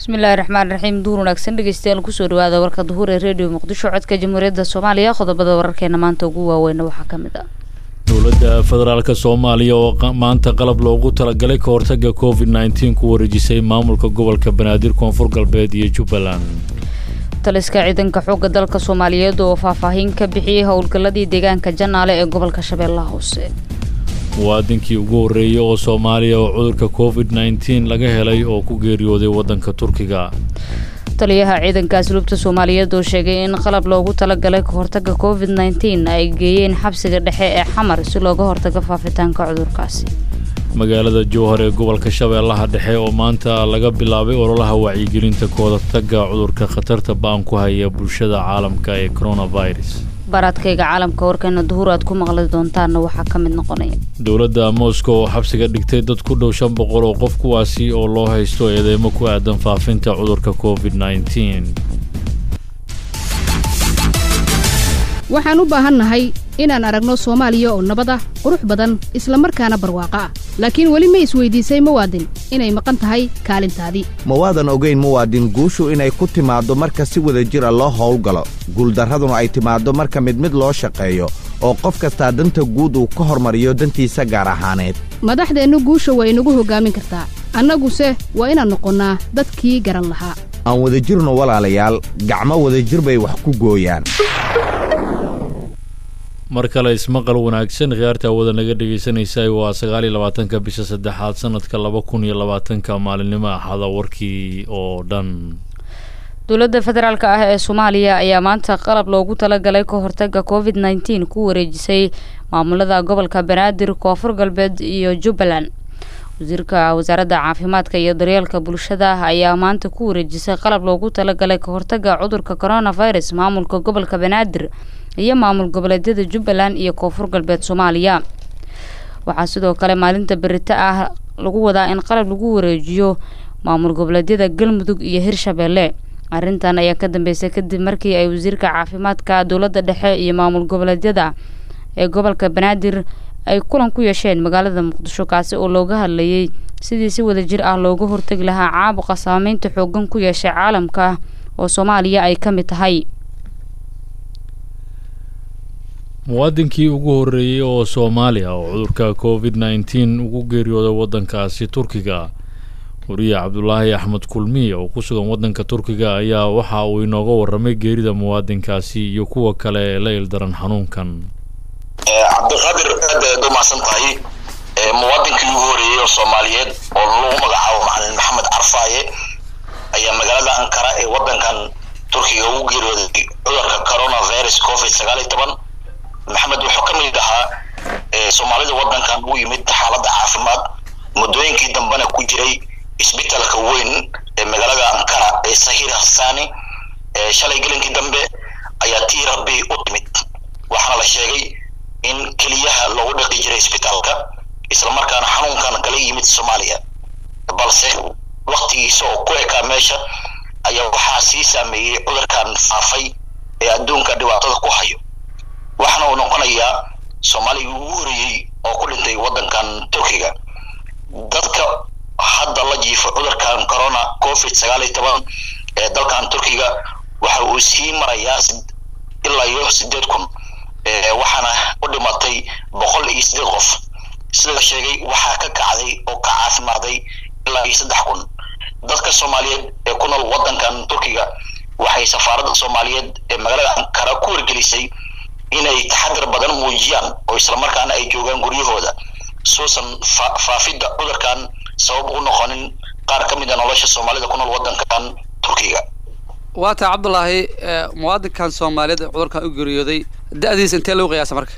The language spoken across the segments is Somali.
bismillahi raxmaan raxiim duur wanaagsan dhegeystayaal kusoo dhawaada warka duhuur ee redio muqdisho codka jamhuuriyadda soomaaliya qodobada wararkeena maanta ugu waaweyna waxaa ka mid ah dowladda federaalka soomaaliya oo maanta qalab loogu talagalay ka hortaga covid nneteen ku wareejisay maamulka gobolka banaadir koonfur galbeed iyo jubbaland taliska ciidanka xoogga dalka soomaaliyeed oo faahfaahin ka bixiyey howlgalladii deegaanka janaale ee gobolka shabeellaha hoose muwaadinkii ugu horreeyey oo soomaaliya oo cudurka covid nneteen laga helay oo ku geeriyooday waddanka turkiga taliyaha ciidanka asluubta soomaaliyeed oo sheegay in qalab loogu talagalay ka hortaga covid nneteen ay geeyeen xabsiga dhexe ee xamar si looga hortago faafitaanka cudurkaasi magaalada jowhar ee gobolka shabeellaha dhexe oo maanta laga bilaabay ololaha wacyigelinta ka hortaga cudurka khatarta ba-an ku haya bulshada caalamka ee coronavirus baaraadkayga caalamka warkeena duhur aad ku maqli doontaanna waxaa ka mid noqonaya dowladda moscow oo xabsiga dhigtay dad ku dhow shan boqol oo qof kuwaasi oo loo haysto eedeymo ku aadan faafinta cudurka covid nneteen waxaan u baahannahay inaan aragno soomaaliya oo nabad ah qurux badan isla markaana barwaaqo ah laakiin weli ma isweydiisay muwaadin inay maqan tahay kaalintaadii ma waadan ogayn muwaadin guushu inay ku timaaddo marka si wada jir a loo howlgalo guuldarraduna ay timaaddo marka mid mid loo shaqeeyo oo qof kastaa danta guud uu ka hormariyo dantiisa gaar ahaaneed madaxdeennu guusha waa inagu hoggaamin kartaa annaguse waa inaan noqonnaa dadkii garan lahaa aan wadajirno walaalayaal gacmo wadajir bay wax ku gooyaan mar kale ismaqal wanaagsan khiyaarta awada naga dhegaysanaysa waa sagaal iyo labaatanka bisha saddexaad sanadka laba kun iyo labaatanka maalinimo axada warkii oo dhan dowladda federaalk ah ee soomaaliya ayaa maanta qalab loogu talagalay ka hortaga covid nneteen ku wareejisay maamulada gobolka banaadir koonfur galbeed iyo jubbaland wasiirka wasaaradda caafimaadka iyo daryeelka bulshada ayaa maanta ku wareejisay qalab loogu talagalay ka hortaga cudurka coronavirus maamulka gobolka banaadir iyo maamul goboleedyada jubbaland iyo koonfur galbeed soomaaliya waxaa sidoo kale maalinta berito ah lagu wadaa in qalab lagu wareejiyo maamul goboleedyada galmudug iyo hirshabeelle arrintan ayaa ka dambeysay kadib markii ay wasiirka caafimaadka dowladda dhexe iyo maamul goboleedyada ee gobolka banaadir ay kulan ku yeesheen magaalada muqdisho kaasi oo looga hadlayay sidii si wadajir ah looga hortegi lahaa caabuqa saameynta xoogan ku yeeshay caalamka oo soomaaliya ay ka mid tahay muwaadinkii ugu horreeyey oo soomaaliya oo cudurka covid nneteen ugu geeriyooday waddankaasi turkiga wariye cabdulaahi axmed kulmiye oo ku sugan waddanka turkiga ayaa waxa uu inooga warramay geerida muwaadinkaasi iyo kuwa kale ee la ildaran xanuunkan cabdiqaadir aad ayaad u mahadsan tahay muwaadinkii ugu horeeyey oo soomaaliyeed oo lagu magacaabo macalin maxamed carfaaye ayaa magaalada ankara ee waddankan turkiga ugu geeriyooday cudurka coronavirus covid sagaal iyo toban maxamed wuxuu ka mid ahaa soomaalida waddankan u yimid xaaladda caafimaad muddooyinkii dambena ku jiray isbitalka weyn ee magaalada ankara ee sahir hassani shalay gelinkii dambe ayaa tii rabbi u timid waxaana la sheegay in keliyaha loogu dhaqi jiray isbitaalka islamarkaana xanuunkan kala yimid soomaaliya balse waktigiisa oo ku ekaa meesha ayaa waxaa sii saameeyey cudurkan faafay ee adduunka dhibaatada ku hayo waxaana uu noqonayaa soomaaligii ugu horeeyey oo ku dhintay waddankan turkiga dadka hadda la jiifo cudurkan corona covid sagaal iyo toban ee dalkan turkiga waxa uu sii marayaa ilaa iyo sideed kun waxaana u dhimatay boqol iyo sideed qof sida la sheegay waxaa ka kacday oo ka caafimaaday ilaa iyo saddex kun dadka soomaaliyeed ee ku nool waddankan turkiga waxay safaaradda soomaaliyeed ee magaalada ankara ku wargelisay inay taxadar badan muujiyaan oo islamarkaana ay joogaan guryahooda suusan faafidda cudurkan sabab u noqonin qaar ka mid a nolosha soomaalida ku nool waddankan turkiga waa taa cabdulaahi muwaadinkan soomaaliyeed ee cudurkan u geeriyooday da-diisa intee lagu qiyaasa marka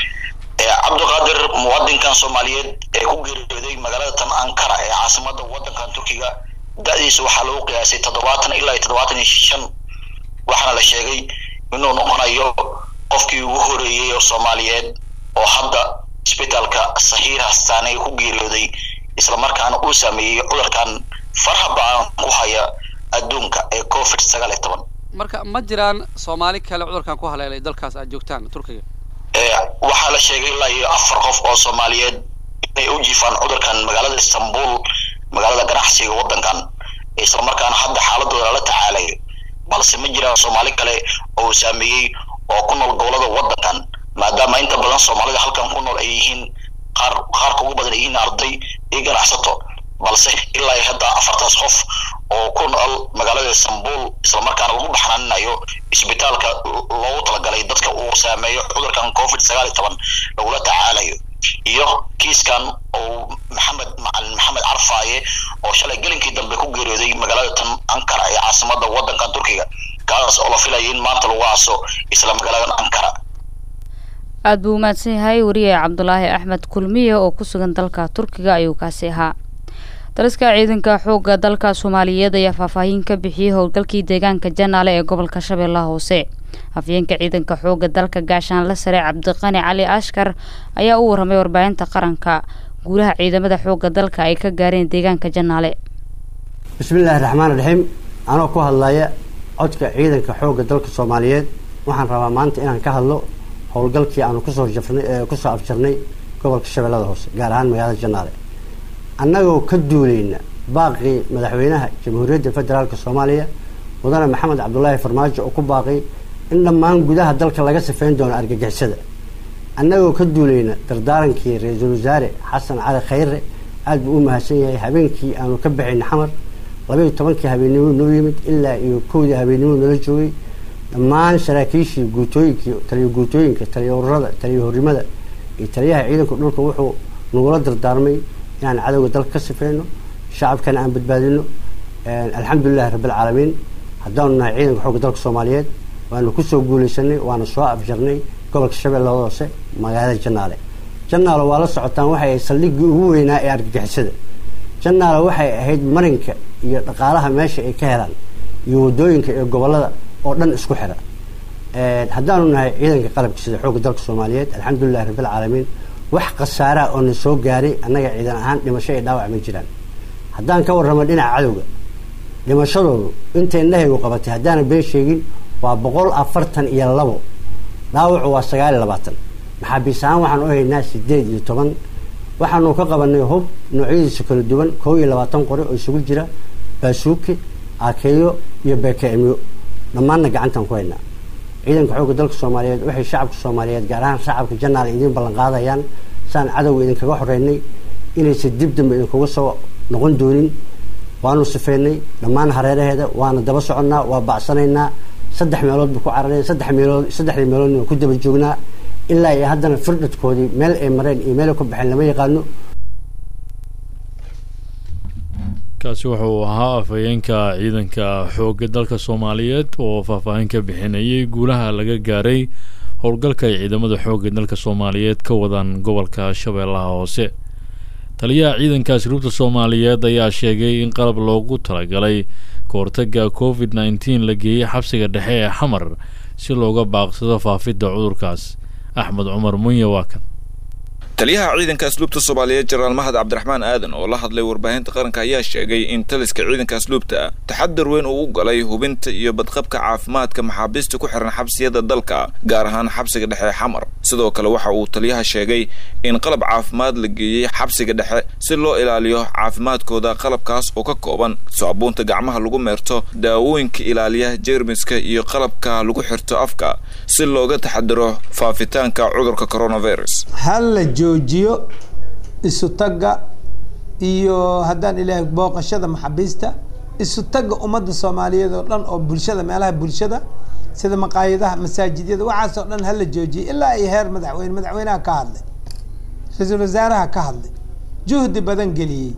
cabdiqaadir muwaadinkan soomaaliyeed ee ku geeriyooday magaalada tan ankara ee caasimada waddankan turkiga da-diisa waxaa lagu qiyaasay toddobaatan ilaa iyo toddobaatan iyo shan waxaana la sheegay inuu noqonayo qofkii ugu horeeyey oo soomaaliyeed oo hadda isbitaalka sahiir hastaane ku geeriyooday islamarkaana uu saameeyey cudurkan farha ba-an ku haya adduunka ee covid sagaal iyo toban marka ma jiraan soomaali kale cudurkan ku haleelay dalkaas aad joogtaan turkiga waxaa la sheegay ilaa iyo afar qof oo soomaaliyeed inay u jiifaan cudurkan magaalada istanbul magaalada ganacsiga waddankan islamarkaana hadda xaaladooda lala tacaalayo balse ma jiraan soomaali kale oo saameeyey oo ku nool gobolada wadankan maadaama inta badan soomaalida halkan ku nool ay yihiin qaar qaarka ugu badan ay yihiin arday iyo ganacsato balse ilaa hadda afartaas qof oo ku nool magaalada istanbul islamarkaana lagu baxnaaninayo isbitaalka loogu talagalay dadka uu saameeyo cudurkan covid sagaal iyo toban lagula tacaalayo iyo kiiskan oo maxamed macalin maxamed carfaaye oo shalay gelinkii dambe ku geeriyooday magaalada tan ankara ee caasimada wadankan turkiga kaas oo la filayay in maanta lagu aaso isla magaaladan ankara aada buu umahadsan yahay wariye cabdulaahi axmed kulmiye oo ku sugan dalka turkiga ayuu kaasi ahaa daliska ciidanka xoogga dalka soomaaliyeed ayaa faahfaahin ka bixiyey howlgalkii deegaanka janaale ee gobolka shabeellaha hoose afyeenka ciidanka xoogga dalka gaashaanle sare cabdiqani cali ashkar ayaa u warramay warbaahinta qaranka guulaha ciidamada xoogga dalka ay ka gaareen deegaanka janaale bismillaahi raxmaan raxiim anoo ku hadlaya codka ciidanka xoogga dalka soomaaliyeed waxaan rabaa maanta inaan ka hadlo howlgalkii aanu kusoo jafnay kusoo afjarnay gobolka shabeellada hoose gaar ahaan magaalada janaale annagoo ka duuleyna baaqii madaxweynaha jamhuuriyadda federaalk soomaaliya mudane maxamed cabdulaahi farmaajo oo ku baaqay in dhammaan gudaha dalka laga sifeyn doono argagixisada annagoo ka duuleyna dardaarankii ra-iisul wasaare xasan cali khayre aada buu u mahadsan yahay habeenkii aanu ka baxayna xamar labaiyo tobankii habeennimo noo yimid ilaa iyo kowdii habeennimo nala joogay dhammaan saraakiishii guutooyinkii taliyo guutooyinka taliyo ururada taliyo horrimada iyo taliyaha ciidanka dhulka wuxuu nagula dardaarmay inaan cadowga dalka ka sifeyno shacabkana aan badbaadino alxamdulilahi rabbilcaalamiin haddaanu nahay ciidanka xoogga dalka soomaaliyeed waanu kusoo guuleysanay waana soo afjarnay gobolka shabeellada hoose magaalada janaale janaale waa la socotaan waxay ahayd saldhiggii ugu weynaa ee argagixisada janaale waxay ahayd marinka iyo dhaqaalaha meesha ay ka helaan iyo wadooyinka iyo gobolada oo dhan isku xira haddaanu nahay ciidanka qalabka sida xoogga dalka soomaaliyeed alxamdulilahi rabbilcaalamiin wax khasaaraa oo na soo gaaray annaga ciidan ahaan dhimasho iyo dhaawac ma jiraan haddaan ka warramo dhinaca cadowga dhimashadoodu intay indhahaygu qabatay haddaana been sheegin waa boqol afartan iyo labo dhaawacu waa sagaal iyo labaatan maxaabiis ahaan waxaan u haynaa sideed iyo toban waxaanu ka qabanay hub noocyadiisa kala duwan koo iyo labaatan qori oo isugu jira baasuuki aakeeyo iyo bekeemyo dhammaanna gacantaan ku haynaa ciidanka xoogga dalka soomaaliyeed waxay shacabka soomaaliyeed gaar ahaan shacabka janaal idiin ballan qaadayaan saan cadowga idinkaga xoreynay inaysa dib dambe idinkuga soo noqon doonin waanu sifeynay dhammaan hareeraheeda waana daba soconnaa waa bacsanaynaa saddex meelood buu ku cararay saddex meelood saddexdii meeloodna waan ku daba joognaa ilaa iyo haddana firdhadkoodii meel ay mareen iyo meel ay ku baxeen lama yaqaano kaasi wuxuu ahaa afhayeenka ciidanka xoogga dalka soomaaliyeed oo faahfaahin ka bixinayay guulaha laga gaaray howlgalka ay ciidamada xoogga dalka soomaaliyeed ka wadaan gobolka shabeellaha hoose taliyaha ciidanka asluubta soomaaliyeed ayaa sheegay in qalab loogu talagalay kahortaga covid nneteen la geeyey xabsiga dhexe ee xamar si looga baaqsado faafidda cudurkaas axmed cumar munye waa kan taliyaha ciidanka asluubta soomaaliyeed jenaraal mahad cabdiraxmaan aadan oo la hadlay warbaahinta qaranka ayaa sheegay in taliska ciidanka asluubta taxadar weyn uu u galay hubinta iyo badqabka caafimaadka maxaabiista ku xiran xabsiyada dalka gaar ahaan xabsiga dhexe xamar sidoo kale waxa uu taliyaha sheegay in qalab caafimaad la geeyey xabsiga dhexe si loo ilaaliyo caafimaadkooda qalabkaas oo ka kooban saabuunta gacmaha lagu meerto daawooyinka ilaaliya jeermiska iyo qalabka lagu xirto afka si looga taxadaro faafitaanka cudurka coronavirus joojiyo isu tagga iyo haddaan ilaahay booqashada maxaabiista isu tagga ummadda soomaaliyeed oo dhan oo bulshada meelaha bulshada sida maqaayadaha masaajidyada waxaasoo dhan hala joojiyo ilaa ay heer madaxweyne madaxweynaha ka hadlay ra-iisul wasaaraha ka hadlay juhdi badan geliyey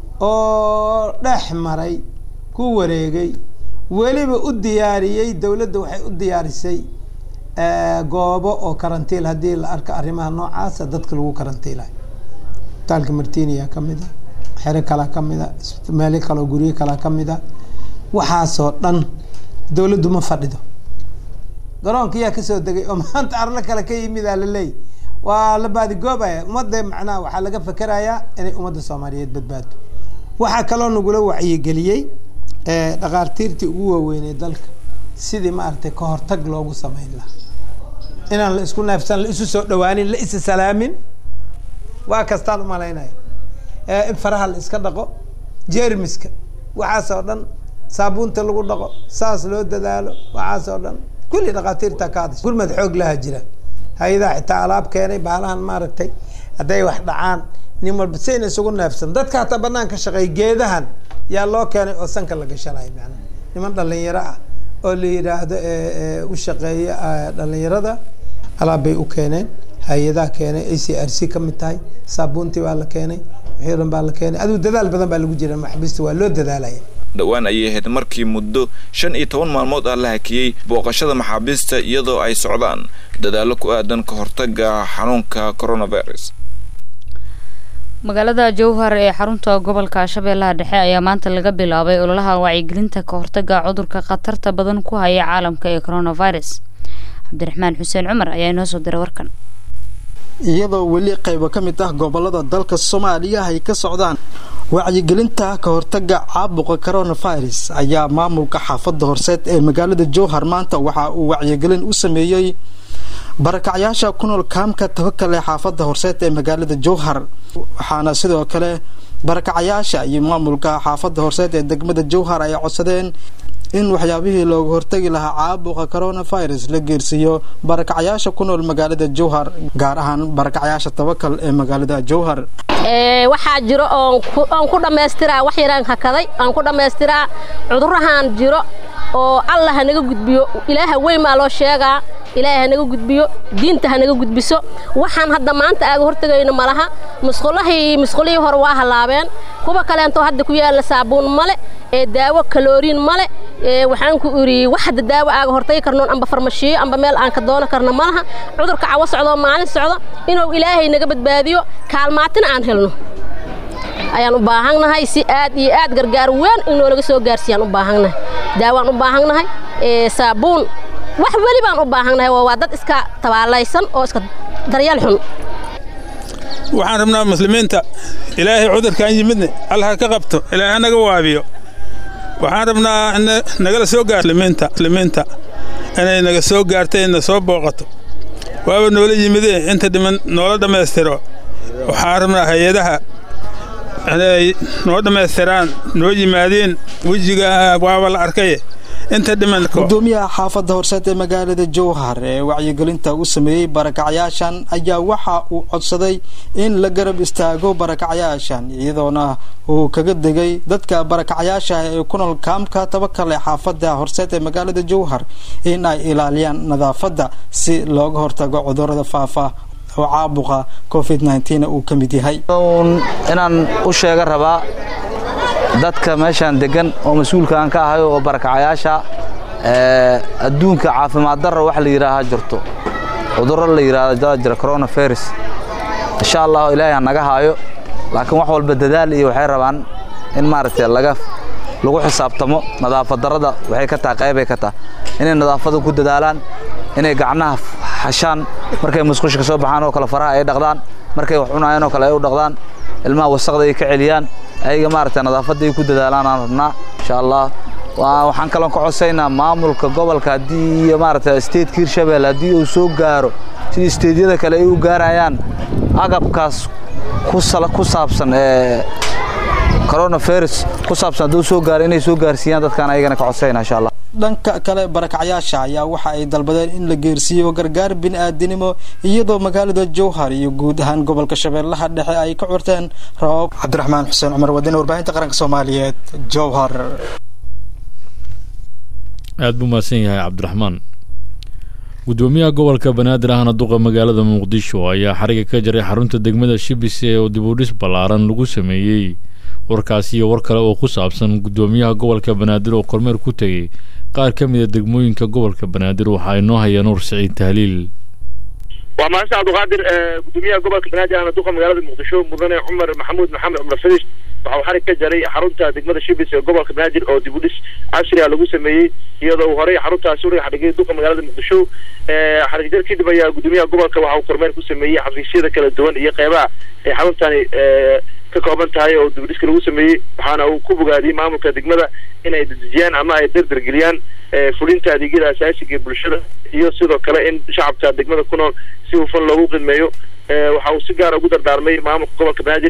oo dhex maray ku wareegay weliba u diyaariyey dowladda waxay u diyaarisay goobo oo karantiil haddii la arko arrimaha noocaasa dadka lagu karantiilayo isbitaalka martiniya ka mid a xero kalaa ka mid a meelo kaleo guryo kalaa ka mid a waxaasoo dhan dowladdu ma fadhido garoonka yaa kasoo degay oo maanta arlo kale ka yimidaa laleey waa la baadigoobaya ummadda macnaha waxaa laga fakerayaa inay ummadda soomaaliyeed badbaado waxaa kaloo nagula wacyigeliyey dhakhaartiirtii ugu waaweynay dalka sidii maaragtay ka hortag loogu sameyn lahaa inaan la isku neefsan la isu soo dhawaanin la isa salaamin waa kastaan umalaynaya in faraha la iska dhaqo jermiska waxaasoo dhan saabuunta lagu dhaqo saas loo dadaalo waxaasoo dhan kulli dhakhaatiirta ka hadasha gurmad xoog laha jira hay-adaha xitaa alaab keenay baalahan maaragtay hadday wax dhacaan nin walba sayna isugu neefsan dadka hataa banaanka shaqeey geedahan yaa loo keenay oo sanka la gashanayo macnaha niman dhalinyaro ah oo la yidhaahdo u shaqeeya dhalinyarada alaab bay u keeneen hay-adaha keenay a c r c ka mid tahay saabuuntii baa la keenay wixii dhan baa la keenay adigu dadaal badan baa lagu jira maxbista waa loo dadaalaya dhowaan ayay ahayd markii muddo shan iyo toban maalmood ah la hakiyey booqashada maxaabiista iyadoo ay socdaan dadaallo ku aadan ka hortaga xanuunka coronavirus magaalada jowhar ee xarunta gobolka shabeellaha dhexe ayaa maanta laga bilaabay ololaha wacyigelinta ka hortaga cudurka khatarta badan ku haya caalamka ee coronavirus cabdiraxmaan xuseen cumar ayaa inoo soo diray warkan iyadoo weli qaybo ka mid ah gobolada dalka soomaaliya ay ka socdaan wacyigelinta ka hortaga caabuqa coronavirus ayaa maamulka xaafadda horseed ee magaalada jowhar maanta waxa uu wacyigelin u sameeyey barakacyaasha ku nool kaamka tabakal ee xaafadda horseed ee magaalada jowhar waxaana sidoo kale barakacyaasha iyo maamulka xaafadda horseed ee degmada jowhar ay codsadeen in waxyaabihii looga hortagi lahaa caabuqa coronavirus la geersiiyo barakacyaasha ku nool magaalada jowhar gaar ahaan barakacyaasha tabakal ee magaalada jowhar waxaa jiro oon ku dhammaystiraa wax yaraan hakaday aan ku dhammaystiraa cudurahaan jiro oo allah hanaga gudbiyo ilaaha weyn baa loo sheegaa ilaahay hanaga gudbiyo diinta hanaga gudbiso waxaan hadda maanta aaga hortegayno malaha musqulahii musqulihii hore waa halaabeen kuwa kaleento hadda ku yaalla saabuun male ee daawo kalooriin male waxaan ku iri wax hadda daawo aaga hortagi karnoon amba farmashiyo amba meel aan ka doono karno malaha cudurka cawo socdoo maalin socdo inuu ilaahay naga badbaadiyo kaalmaatina aan helno ayaan u baahannahay si aad iyo aad gargaar weyn in noolaga soo gaarsiiyaan u baahannahay daawaan u baahannahay saabuun wax weli baan u baahannahay waa dad iska tabaalaysan oo iska daryeel xun waxaan rabnaa muslimiinta ilaahay cudurkaan yimidne allah ka qabto ilaahay hanaga waabiyo waxaan rabnaa nagala soo gaar muslimiinta inay naga soo gaartay na soo booqato waaba noola yimidee inta dhiman noola dhammaystiro waxaan rabnaa hay-adaha inay noo dhammaystiraan noo yimaadeen wejiga waaba la arkaye inta dhiman gudoomiyaha xaafadda horseed ee magaalada jowhar ee wacyigelinta u sameeyey barakacyaashan ayaa waxa uu codsaday in la garab istaago barakacyaashan iyadoona uu kaga degay dadka barakacyaasha ee ku nool kaamka tabakal ee xaafadda horseed ee magaalada jowhar in ay ilaaliyaan nadaafadda si looga hortago cudurada faafa oo caabuqa covid nteen uu ka mid yahay inaan u sheega rabaa dadka meeshaan degan oo mas-uulka aan ka ahay oo barakacayaasha adduunka caafimaad darra wax la yidhaahaa jirto cudurro la yidhaahdo jira coronavirus insha allah ilaahay ha naga haayo laakiin wax walba dadaal iyo waxay rabaan in maaragtay laga lagu xisaabtamo nadaafad darrada waxay ka tahay qaybay ka tahay inay nadaafada ku dadaalaan inay gacnaha xashaan markay musqusha ka soo baxaan oo kale faraha ay dhaqdaan markay wax cunayaan oo kale ay u dhaqdaan ilmaha wasaqda ay ka celiyaan ayaga maaragtay nadaafadda ay ku dadaalaan aan rabnaa insha allah waxaan kaloo ka codsaynaa maamulka gobolka haddii iyo maaragtay statetka hirshabelle haddii uu soo gaaro sida isteedyada kale ay u gaarayaan agabkaas ku saabsan ee coronavirus ku saabsan hadduu soo gaaro inay soo gaarsiiyaan dadkaan ayagana ka codsayna insha allah dhanka kale barakacyaasha ayaa waxa ay dalbadeen in la geersiiyo gargaar bini'aadinimo iyadoo magaalada jowhar iyo guud ahaan gobolka shabeellaha dhexe ay ka curteen rabab cabdiraxmaan xuseen cumar wadine warbaahinta qaranka soomaaliyeed jowhar aada buu mahadsan yahay cabdiraxmaan gudoomiyaha gobolka banaadir ahna duqa magaalada muqdisho ayaa xariga ka jaray xarunta degmada shibise oo dibudhis ballaaran lagu sameeyey warkaasi iyo war kale oo ku saabsan gudoomiyaha gobolka banaadir oo kormeer ku tegey qaar ka mid a degmooyinka gobolka banaadir waxaa inoo haya nuur siciid tahliil waa mahadsan cabdiqaadir gudoomiyaha gobolka banaadir ahna duqa magaalada muqdisho mudane cumar maxamuud maxamed cumar fadish waxa uu xarig ka jaray xarunta degmada shibis ee gobolka banaadir oo dibudhis casri ah lagu sameeyey iyadoo uu horey xaruntaasi u xadhigay duqa magaalada muqdisho xarig jar kadib ayaa gudoomiyaha gobolka waxa uu kormeer ku sameeyey xafiisyada kala duwan iyo qeybaha ay xaruntani ka kooban tahay oo dibudhiska lagu sameeyey waxaana uu ku bogaadiyey maamulka degmada inay dedejiyaan ama ay dardargeliyaan fulinta adeegyada asaasiga ee bulshada iyo sidoo kale in shacabka degmada ku nool si hufan loogu qidmeeyo waxa uu si gaara ugu dardaarmay maamulka gobolka banaadir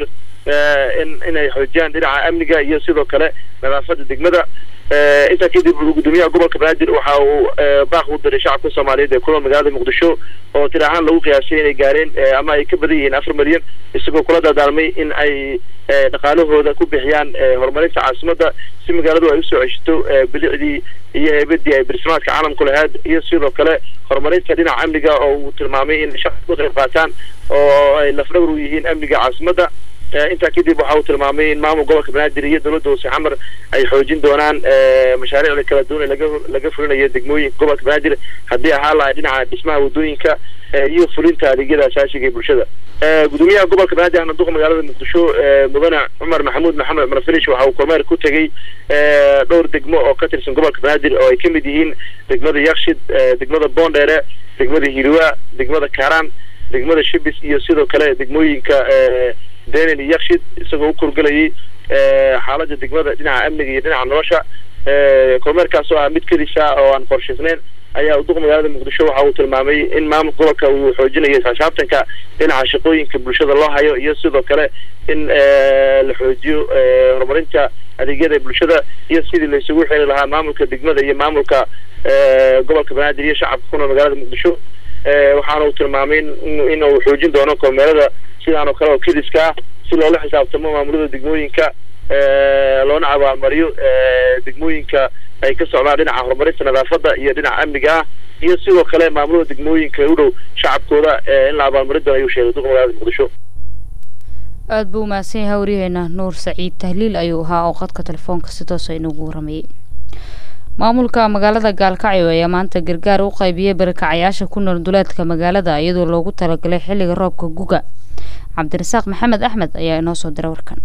in inay xoojiyaan dhinaca amniga iyo sidoo kale nadaafada degmada intaa kadib gudoomiyaha gobolka banaadir waxa uu baaq u diray shacabka soomaaliyeed ee kunool magaalada muqdisho oo tir ahaan lagu qiyaasay inay gaareen ama ay ka badan yihiin afar milyan isagoo kula dardaalmay in ay dhaqaalahooda ku bixiyaan horumarinta caasimadda si magaaladu ay usoo ceshato bilicdii iyo heebadii ay barsimaadka caalamku lahayd iyo sidoo kale horumarinta dhinaca amniga oo uu tilmaamay in shacabku ka qayb qaataan oo ay lafdhawr u yihiin amniga caasimadda intaa kadib waxa uu tilmaamay in maamul gobolka banaadir iyo dowladda hoose xamar ay xoojin doonaan mashaariicda kala duwan ee laga laga fulinayo degmooyinka gobolka banaadir haddii ahaa lahay dhinaca dhismaha wadooyinka iyo fulinta adeegyada asaasiga ee bulshada gudoomiyaha gobolka banaadir ahna duqa magaalada muqdisho mudane cumar maxamuud maxamed cumar farish waxa uu kormeer ku tegey dhowr degmo oo ka tirsan gobolka banaadir oo ay ka mid yihiin degmada yakshid degmada boondheere degmada hiriwa degmada kaaraan degmada shibis iyo sidoo kale degmooyinka denen iyo yakshid isagoo u kurgelayay xaaladda degmada dhinaca amniga iyo dhinaca nolosha kormeerkaas oo ah mid kedisa oo aan qorshaysnayn ayaa duqa magaalada muqdisho waxa uu tilmaamay in maamulka gobolka uu xoojinayo xisaabtanka dhinaca shaqooyinka bulshada loo hayo iyo sidoo kale in la xoojiyo horumarinta adeegyada bulshada iyo sidii la isugu xiri lahaa maamulka degmada iyo maamulka gobolka banaadir iyo shacabka ku nool magaalada muqdisho waxaana uu tilmaamay in uu xoojin doono kormeerada sidaan oo kale oo kediska ah si loola xisaabtamo maamulada degmooyinka loona abaalmariyo degmooyinka ay ka socdaan dhinaca horumarinta nadaafada iyo dhinaca amniga ah iyo sidoo kale maamulada degmooyinka u dhow shacabkooda in la abaalmarin doono ayuu sheegay duqa magaalada muqdisho aada buu umahadsan yahay waryaheena nuur saciid tahliil ayuu ahaa oo qadka telefoonka si toosa inagu waramayay maamulka magaalada gaalkacyo ayaa maanta gargaar u qaybiyey barakacayaasha ku nool duleedka magaalada iyadoo loogu talagalay xilliga roobka guga cabdirasaaq maxamed axmed ayaa inoo soo diray warkan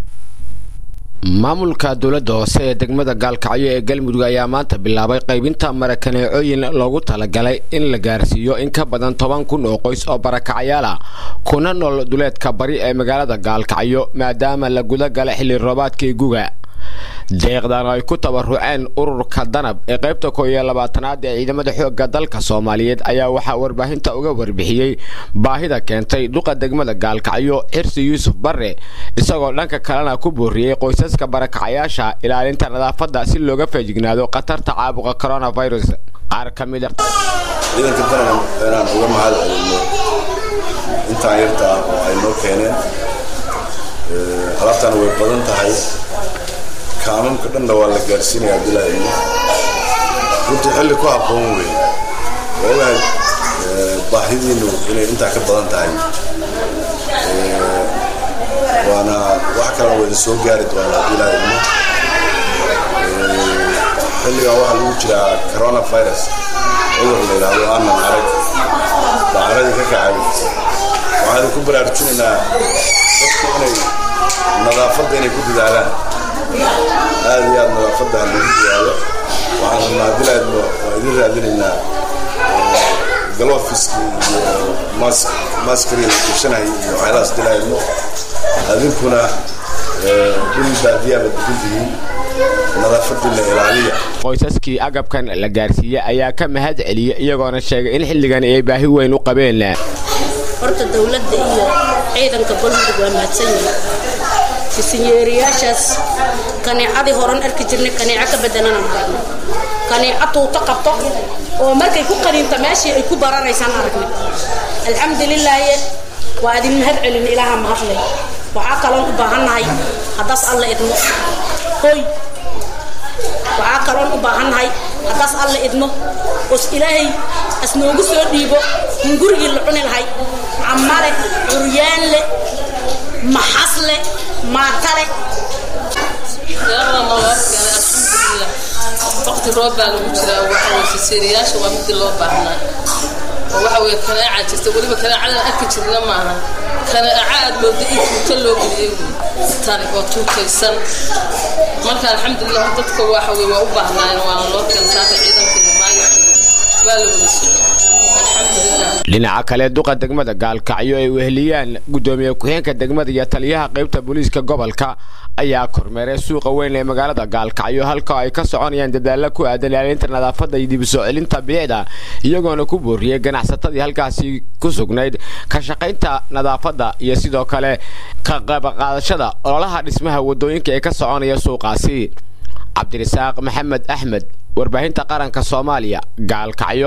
maamulka dowladda hoose ee degmada gaalkacyo ee galmudug ayaa maanta bilaabay qaybinta marakaneecooyin loogu talagalay in la gaarsiiyo in ka badan toban kun oo qoys oo barakacayaal ah kuna nool duleedka bari ee magaalada gaalkacyo maadaama la guda gala xilli roobaadkii guga deeqdan ay ku tabaruceen ururka danab ee qaybta koo iyo labaatanaad ee ciidamada xoogga dalka soomaaliyeed ayaa waxaa warbaahinta uga warbixiyey baahida keentay duqa degmada gaalkacyo xirsi yuusuf barre isagoo dhanka kalena ku booriyey qoysaska barakacayaasha ilaalinta nadaafadda si looga feejignaado khatarta caabuqa coronavirus qaar ka mid ciidanka danab inaan uga mahad celinno intaan yarta ah oo ay noo keeneen alaabtana way badan tahay kaamamka dhanna waa la gaarsiinaya abdilaahi runtii xilli ku habboon wey ogahay baahidiinu inay intaa ka badan tahay waana wax kalena waa idin soo gaari doonaa abdilaahi ilmo xilligan waxaa lagu jiraa coronavirus cudur la yidhaahdo aanan arag baa caradii ka kacay waxaan idinku baraarujinaynaa dadku inay nadaafadda inay ku dadaalaan aada iyo aada nadaafadda lagu diyaado waxaan rabnaa bilaadno waa idin raadinaynaa galofiski iyo mask maskari la gashanay iyo waxyaalahaas dilaadno adinkuna dhul baadiyaaba degan tihiin nadaafadiina ilaaliya qoysaskii agabkan la gaarsiiyey ayaa ka mahad celiyey iyagoona sheegay in xilligan ay baahi weyn u qabeen horta dowladda iyo ciidanka galmudug waa mahadsan yihiin fisinyeeriyaashaas kaneecadii horan arki jirnay kaneeco ka bedelanaan aragnay kaneeco tuuto qabto oo markay ku qaniinta meeshii ay ku bararaysaan aragnay alxamdulilaahi waa idin mahad celin ilaaha mahadleh waxaa kaloon u baahannahay haddaas alla idmo hoy waxaa kaloon u baahannahay haddaas alla idmo oos ilaahay asnoogu soo dhiibo in gurigii la cuni lahay camale curyaanle maxasle maatale waqti roob baa lagu jiraa waxaweye fiseeriyaasha waa midii loo baahnaa oo waxa weye kaneeca jirta weliba kaneecadan arki jirna maaha kaneeca aad mooda in tuuto loo geliyey tani oo tuutaysan marka alxamdulilah dadka waxa weye waa u baahnaayeen waana loo keensaaka ciidankeeda maayo waa la wada socday dhinaca kale duqa degmada gaalkacyo ay weheliyaan gudoomiye ku-xeenka degmada iyo taliyaha qaybta booliiska gobolka ayaa kormeeray suuqa weyn ee magaalada gaalkacyo halka ay ka soconayaan dadaalla ku aadan ilaalinta nadaafadda iyo dib u soo celinta bilicda iyagoona ku booriyey ganacsatadii halkaasi ku sugnayd ka shaqaynta nadaafadda iyo sidoo kale ka qaybqaadashada ololaha dhismaha wadooyinka ee ka soconaya suuqaasi cabdirasaaq maxamed axmed warbaahinta qaranka soomaaliya gaalkacyo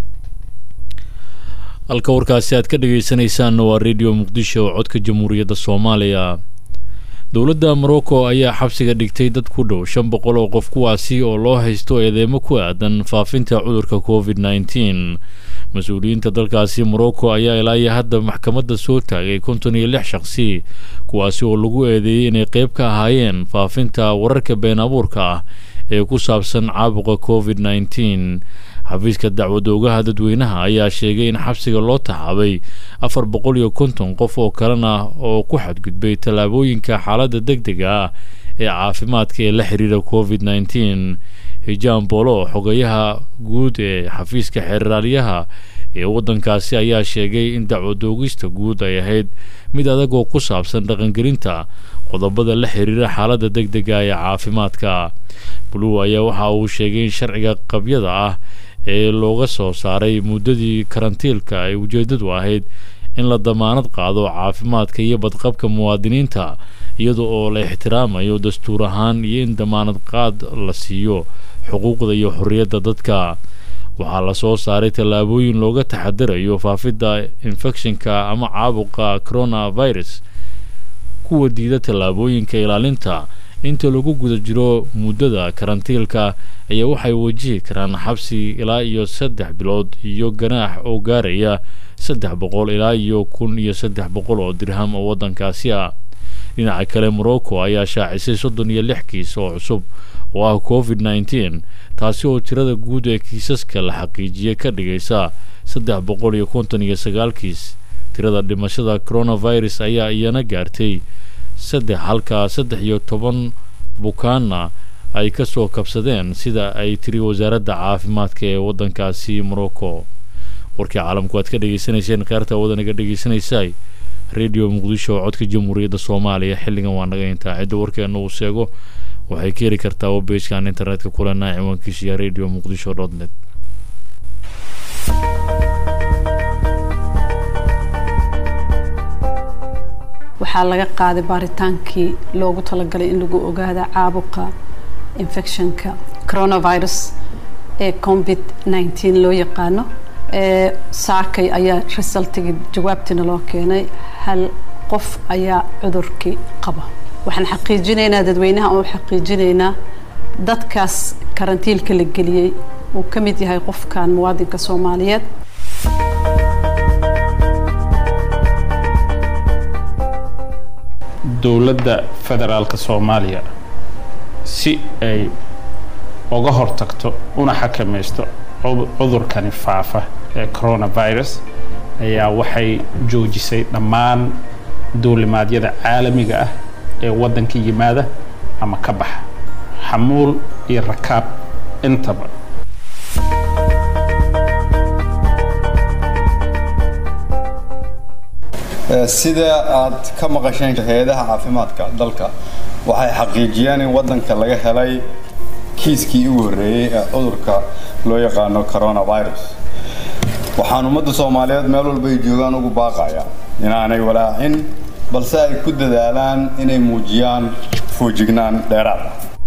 halka warkaasi aad ka dhegaysanaysaanna waa rediyo muqdisho oo codka jamhuuriyadda soomaaliya dowladda morocco ayaa xabsiga dhigtay dad ku dhow shan boqol oo qof kuwaasi oo loo haysto eedeemo ku aadan faafinta cudurka covid nneteen mas-uuliyiinta dalkaasi morocco ayaa ilaa iyo hadda maxkamadda soo taagay konton iyo lix shaqsi kuwaasi oo lagu eedeeyey inay qayb ka ahaayeen faafinta wararka been abuurka ah ee ku saabsan caabuqa covid nneteen xafiiska dacwadoogaha dadweynaha ayaa sheegay in xabsiga loo taxaabay afar boqol iyo konton qof oo kalena oo ku xadgudbay tallaabooyinka xaaladda deg dega ah ee caafimaadka ee la xiriira covid nneteen hijaan boolo xogayaha guud ee xafiiska xeeraalyaha ee waddankaasi ayaa sheegay in dacwadoogista guud ay ahayd mid adag oo ku saabsan dhaqangelinta qodobada la xiriira xaaladda deg dega ee caafimaadka blue ayaa waxa uu sheegay in sharciga qabyada ah ee looga soo saaray muddadii karantiilka ay ujeeddadu ahayd in la damaanad qaado caafimaadka iyo badqabka muwaadiniinta iyada oo la ixtiraamayo dastuur ahaan iyo in damaanad qaad la siiyo xuquuqda iyo xorriyadda dadka waxaa la soo saaray tallaabooyin looga taxadarayo faafidda infekshinka ama caabuqa coronavirus kuwa diida tallaabooyinka ilaalinta inta lagu guda jiro muddada karantiilka ayaa waxay wajihi karaan xabsi ilaa iyo saddex bilood iyo ganaax oo gaaraya saddex boqol ilaa iyo kun iyo saddex boqol oo dirham oo waddankaasi ah dhinaca kale morocco ayaa shaacisay soddon iyo lix kiis oo cusub oo ah covid nneteen taasi oo tirada guud ee kiisaska la xaqiijiyey ka dhigaysa saddex boqol iyo konton iyo sagaal kiis tirada dhimashada coronavirus ayaa iyana gaartay saddex halka saddex iyo toban bukaanna ay ka soo kabsadeen sida ay tiri wasaaradda caafimaadka ee waddankaasi morocco warkii caalamku aad ka dhegaysanayseen kheerta wadaniga dhegaysanaysaay rediyo muqdisho oo codka jamhuuriyadda soomaaliya xilligan waa naga intaa cidda warkeena uu sheego waxay ka heli kartaa webbeejkan internetka kulenaa ciwaankiisa iyo radio muqdisho dot net waxaa laga qaaday baaritaankii loogu talagalay in lagu ogaada caabuqa infectionka coronavirus ee covid nneteen loo yaqaano saakay ayaa resultigii jawaabtiina loo keenay hal qof ayaa cudurkii qaba waxaan xaqiijinaynaa dadweynaha oo xaqiijinaynaa dadkaas karantiilka la geliyey uu ka mid yahay qofkan muwaadinka soomaaliyeed dowladda federaalka soomaaliya si ay uga hortagto una xakamaysto cudurkani faafa ee coronavirus ayaa waxay joojisay dhammaan duulimaadyada caalamiga ah ee waddanka yimaada ama ka baxa xamuul iyo rakaab intaba sida aad ka maqasheen hay-adaha caafimaadka dalka waxay xaqiijiyeen in waddanka laga helay kiiskii ugu horreeyey ee cudurka loo yaqaano coronavirus waxaan ummadda soomaaliyeed meel walba ay joogaan ugu baaqaya inaanay walaacin balse ay ku dadaalaan inay muujiyaan foojignaan dheeraad ah